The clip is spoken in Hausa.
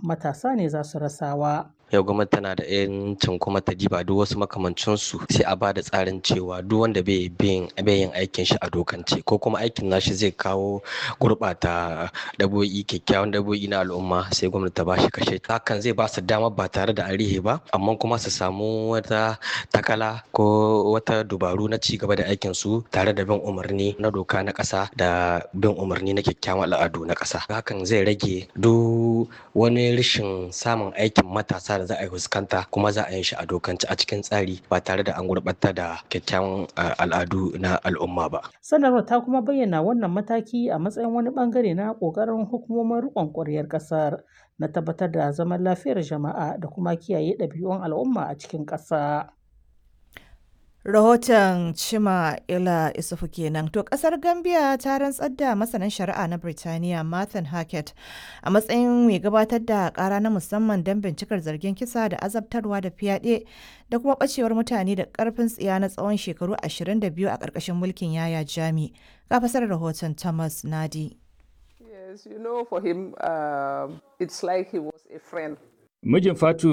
matasa ne za su rasawa. yau gwamnati tana da yancin kuma ta diba duk wasu makamancinsu sai a ba da tsarin cewa duk wanda bai yin aikin shi a dokance ko kuma aikin nashi zai kawo gurɓata dabo'i kyakkyawan dabo'i na al'umma sai gwamnati ta ba shi kashe hakan zai ba su dama ba tare da arihe ba amma kuma su samu wata takala ko wata dubaru na ci gaba da aikin su tare da bin umarni na doka na ƙasa da bin umarni na kyakkyawan al'adu na ƙasa hakan zai rage duk wani rashin samun aikin matasa da za a yi fuskanta kuma za a yi shi a dokance a cikin tsari ba tare da an gurɓata da kyakkyawan al'adu na al'umma ba. Sanarwar ta kuma bayyana wannan mataki a matsayin wani bangare na ƙoƙarin hukumomin riƙon ƙwaryar ƙasar na tabbatar da zaman lafiyar jama'a da kuma kiyaye ɗabi'un al'umma a cikin ƙasa. Rahoton Chima Ila Isufu kenan. To kasar Gambia ta rantsar da masanin shari'a na Birtaniya Martin Hackett a matsayin mai gabatar da kara na musamman don bincikar zargin kisa da azabtarwa da fyaɗe da kuma ɓacewar mutane da ƙarfin tsiya na tsawon shekaru 22 a ƙarƙashin mulkin Yaya Jami. Ga fasar rahoton Thomas Nadi. Yes, you know, for him, uh, it's like he was a friend. Mijin Fatu